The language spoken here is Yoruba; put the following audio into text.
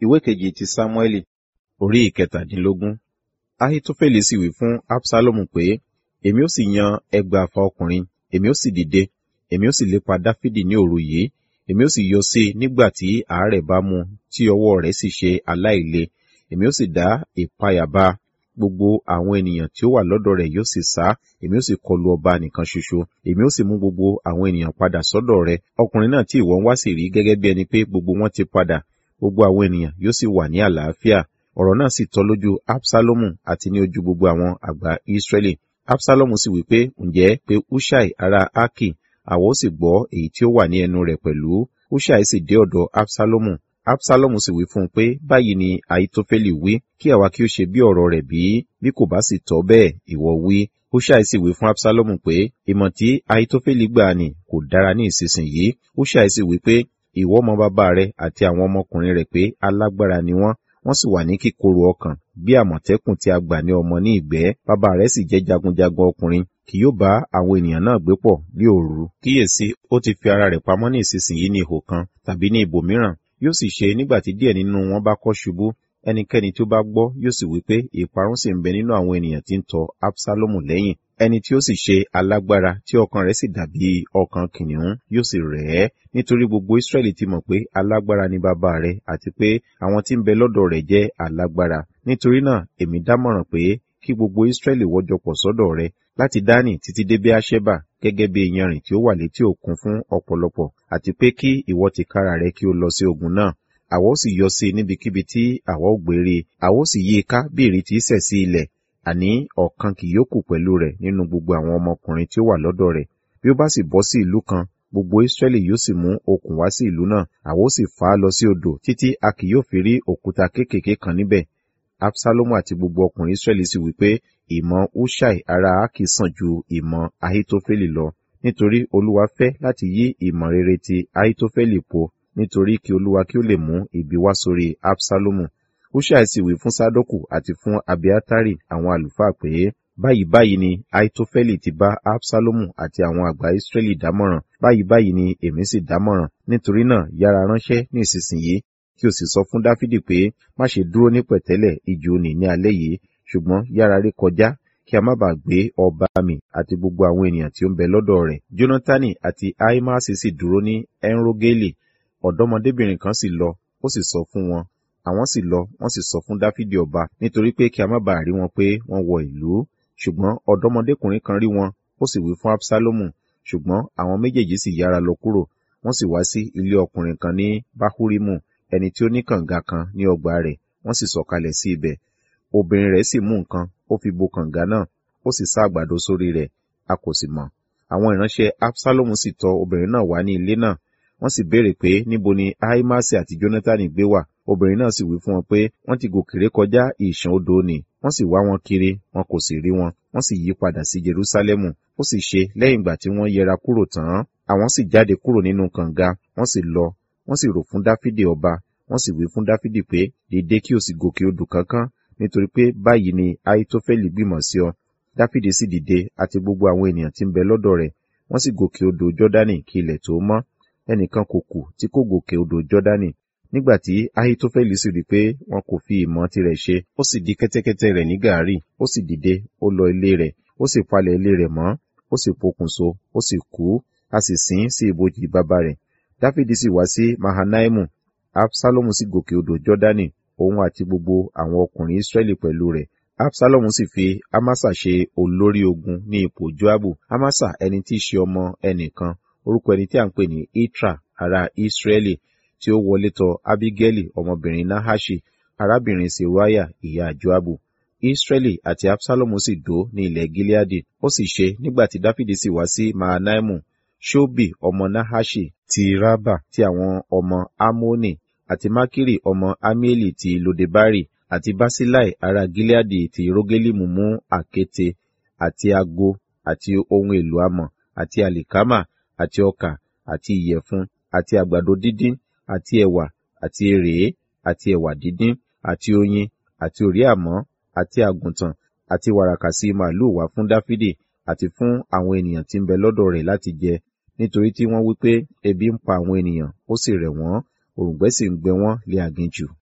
ìwé kejì ti sámúẹ́lì orí ìkẹtàdínlógún ahitofeli sì wí fún absalomu pé èmi ó sì yan ẹgbàáfà ọkùnrin èmi ó sì dìde èmi ó sì lépa dáfídì ní òru yìí èmi ó sì yọ sí i nígbà tí àárẹ̀ bá mú tí ọwọ́ rẹ̀ sì ṣe aláìle èmi ó sì dá ìpayà bá gbogbo àwọn ènìyàn tí ó wà lọ́dọ̀ rẹ̀ yóò sì sá èmi ó sì kọlu ọba nìkan ṣoṣo èmi ó sì mú gbogbo àwọn ènìyàn padà sọ́dọ̀ rẹ̀ ọkùnrin náà tí ìwọ ń wá sì rí gẹ́gẹ́ bí ẹni pé gbogbo wọn ti padà gbogbo àwọn ènìyàn yóò sì wà ní àlàáfíà ọ̀rọ̀ náà sì tọ́ lójú absalomu àti ní ojú gbogbo àwọn àgbà israẹli absalomu sì wí pé ǹjẹ́ pé hushai ará aki àwa ó sì gbọ́ èyí tí ó wà ní ẹnu rẹ̀ pẹ̀lú hushai sì dé ọ̀dọ̀ absalomu absalomu sì wí fún un pé báyìí ni ahitofeli wí kí àwa kí ó ṣe bí ọ̀rọ̀ rẹ̀ bí bí kò bá sì tọ́ bẹ́ẹ̀ ìwọ wí hushai sì wí fún absalomu pé ìmọ̀ tí ahitofeli gbà ní kò dára ní ìsinsìnyí hushai sì wí pé ìwọ mọ bàbá rẹ àti àwọn ọmọkùnrin rẹ̀ pé alágbára ni wọ́n wọ́n sì wà ní kíkorò ọkàn bí àmọ̀tẹ́kùn tí a gbà ní ọmọ ní ìgbẹ́ bàbá rẹ̀ sì jẹ́ jagunjagun ọkùnrin kì yóò bá àwọn ènìyàn náà gbé pọ̀ ní òru kíyèsí ó ti fi ara rẹ̀ pamọ́ ní ìsinsìnyí ní ihò kan tàbí ní ibòmíràn yóò sì ṣe nígbà tí díẹ̀ nínú wọn bá kọ́ ṣubú ẹnikẹ́ni tí ó bá gbọ́ yóò sì wí pé ìparun sì ń bẹ nínú àwọn ènìyàn tí ń tọ absalomu lẹ́yìn ẹni tí ó sì ṣe alágbára tí ọkàn rẹ̀ sì dàbí ọkàn kìnìún yóò sì rẹ̀ ẹ́ nítorí gbogbo israẹli ti mọ̀ pé alágbára ni bàbá rẹ̀ àti pé àwọn tí ń bẹ lọ́dọ̀ rẹ̀ jẹ́ alágbára nítorí náà èmi dámọ̀ràn pé kí gbogbo israẹli wọ́jọpọ̀ sọ́dọ̀ rẹ̀ láti dání títí dé beersheba gẹ́gẹ́ bí iyanrìn tí ó wà létí òkun fún ọ̀pọ̀lọpọ̀ àti pé kí ìwọ ti kára rẹ̀ kí ó lọ sí ogun náà àwa ó sì yọ sí níbikíbi tí àwa ó gbére àwa ó sì yí i ká bí ìrì tí í sẹ̀ sí ilẹ̀ àní ọ̀kan kì yóò kù pẹ̀lú rẹ̀ nínú gbogbo àwọn ọmọkùnrin tí ó wà lọ́dọ̀ rẹ̀ bí ó bá sì bọ́ sí ìlú kan gbogbo israẹli yóò sì mú okùn wá sí ìlú náà àwa ó sì fà á lọ sí odò títí a kì yóò fi rí òkúta kéékèèké kan níbẹ̀ absalomu àti gbogbo ọkùnrin israẹli sì wí pé ìmọ̀ hushai ará aki sàn ju ìmọ̀ ahitofeli lọ nítorí olúwa fẹ́ láti yí ìmọ̀ rere ti ahitofeli po nítorí kí olúwa kí ó lè mú ibi wá sórí absalomu hushai sì wí fún sadoku àti fún abiatari àwọn àlùfáà pé báyìí báyìí ni ahitofeli ti bá absalomu àti àwọn àgbà israẹli dámọ̀ràn báyìí báyìí ni èmi sì dámọ̀ràn nítorí náà yára ránṣẹ́ ní ìsinsìnyí kí o sì sọ fún dáfídì pé má ṣe dúró ní pẹ̀tẹ́lẹ̀ ijù òní ní alẹ́ yìí ṣùgbọ́n yára rí kọjá kí a má bàa gbé ọba mi àti gbogbo àwọn ènìyàn tí ó ń bẹ lọ́dọ̀ rẹ̀ jonatani àti aimasi sì dúró ní enrogeli ọ̀dọ́mọdébìnrin kan sì lọ ó sì sọ fún wọn àwọn sì lọ wọ́n sì sọ fún dáfídì ọba nítorí pé kí a má bàa rí wọn pé wọ́n wọ ìlú ṣùgbọ́n ọ̀dọ́mọdékùnrin kan rí wọn ó sì wí fún absalomu ṣùgbọ́n àwọn méjèèjì sì yára lọ kúrò wọ́n sì wá sí ilé ọkùnrin kan ní bahurimu ẹni tí ó ní kànga kan ní ọgbà rẹ̀ wọ́n sì sọ̀kalẹ̀ sí ibẹ̀ obìnrin rẹ̀ sì mú nǹkan ó fi bo kànga náà ó sì sá àgbàdo sórí rẹ̀ a kò sì mọ̀ àwọn ìránṣẹ́ absalomu sì tọ̀ obìnrin náà wá ní ilé náà wọ́n sì béèrè pé níbo ni ahimasi àti jonatani gbé wà obìnrin náà sì wí fún wọn pé wọ́n ti gòkè ré kọjá ìṣàn odò ni wọ́n sì wá wọn kiri wọn kò sì rí wọn wọ́n sì yí padà sí jerusalemu ó sì ṣe lẹ́yìn ìgbà tí wọ́n yẹra kúrò tán àwọn sì jáde kúrò nínú kànga wọ́n sì lọ wọ́n sì rò fún dáfídì ọba wọ́n sì wí fún dáfídì pé dìde kí o sì gòkè odò kankan nítorí pé báyìí ni ahitofeli gbìmọ̀ sí ọ dáfídì sì dìde àti gbogbo àwọn ènìyàn tí ń bẹ lọ́dọ̀ rẹ̀ wọ́n sì gòkè odò jọ́dánì kí ilẹ̀ tó mọ́ ẹnìkan kò kù tí kò gòkè odò jọ́dánì nígbà tí ahitofeli sì rí i pé wọn kò fi ìmọ̀ tirẹ̀ ṣe ó sì di kẹ́tẹ́kẹ́tẹ́ rẹ̀ ní gàárì ó sì dìde ó lọ ilé rẹ̀ ó sì palẹ̀ ilé rẹ̀ mọ́ ó sì pokùnso ó sì kú a sì sìn sí ibojì bàbá rẹ̀ dáfídì sì wá sí mahanaimu absalomu sì gòkè odò jọ́dánì òun àti gbogbo àwọn ọkùnrin israẹli pẹ̀lú rẹ̀ absalomu sì fi amasa ṣe olórí ogun ní ipò joabu amasa ẹni tí í ṣe ọmọ ẹnìkan orúkọ ẹni tí a ń pè ní itra ará israẹli tí ó wọlé tọ̀ abigaili ọmọbìnrin nahashi arábìnrin seruaya ìyá joabu israẹli àti absalomu sì dó ní ilẹ̀ gileadi ó sì ṣe nígbà tí dáfídì sì wá sí mahanaimu ṣóbì ọmọ nahashi ti raba ti àwọn ọmọ amoni àti makiri ọmọ amieli ti lodebari àti basilai ará gileadi ti rogelimu mú àkéte àti ago àti ohun èlò amọ̀ àti alikama àti ọkà àti ìyẹ̀fun àti àgbàdo dídín àti ẹ̀wà àti èrèé àti ẹ̀wà dídín àti oyin àti òríàmọ́ àti àgùntàn àti wàràkàsí màálù wá fún dáfídì àti fún àwọn ènìyàn tí ń bẹ lọ́dọ̀ rẹ̀ láti jẹ nítorí tí wọ́n wí pé ebi ń pa àwọn ènìyàn ó sì rẹ̀ wọ́n òrùngbẹ́ sì ń gbẹ wọ́n lé aginjù